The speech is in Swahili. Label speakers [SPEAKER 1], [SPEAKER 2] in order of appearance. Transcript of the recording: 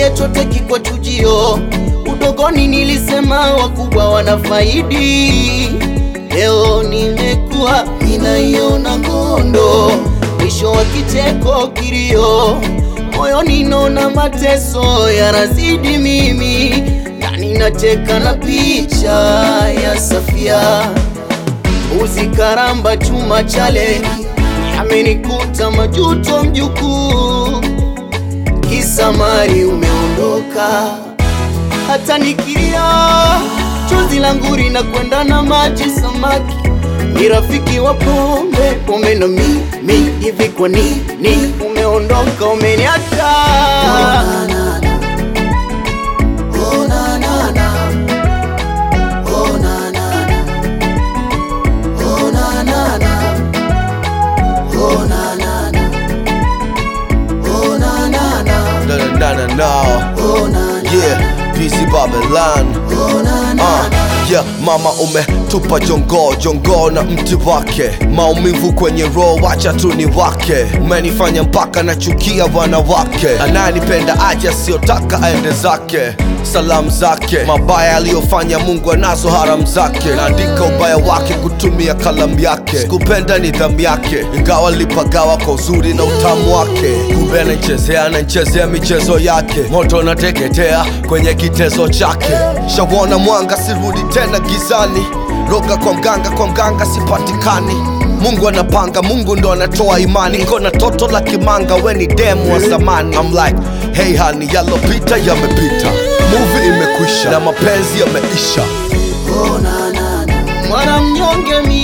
[SPEAKER 1] chochote kikwa chujio. Udogoni nilisema wakubwa wanafaidi, leo nimekuwa ninaiona ngondo, mwisho wa kicheko kilio, moyoni naona mateso yanazidi mimi, ndani nacheka na picha ya Safia uzi karamba chuma chale yamenikuta majuto mjukuu, kisa mali umeondoka, hata nikilia chozi langu linakwenda na maji samaki ni rafiki wa pombe pombe na mimi hivi, kwa nini umeondoka umeniacha?
[SPEAKER 2] No, no, no, no, no. Yeah, busy Babylon. Uh, yeah, mama umetupa jongo jongo na mti wake, maumivu kwenye roho, wacha tu ni wake. Umenifanya mpaka nachukia wanawake, ananipenda aje, asiyotaka aende zake. Salamu zake mabaya aliyofanya Mungu anazo haramu zake, naandika ubaya wake kutumia kalamu yake. Sikupenda nidhamu yake, ingawa lipagawa kwa uzuri na utamu wake. Kumbe anachezea anachezea michezo yake, moto nateketea kwenye kitezo chake. Shawona mwanga, sirudi tena gizani. Roga kwa mganga, kwa mganga sipatikani. Mungu anapanga, Mungu ndo anatoa imani. Niko na toto la kimanga, we ni demu wa zamani. I'm like, hey honey, yalopita yamepita, movie imekwisha na mapenzi yameisha.
[SPEAKER 1] Mwana mnyonge mi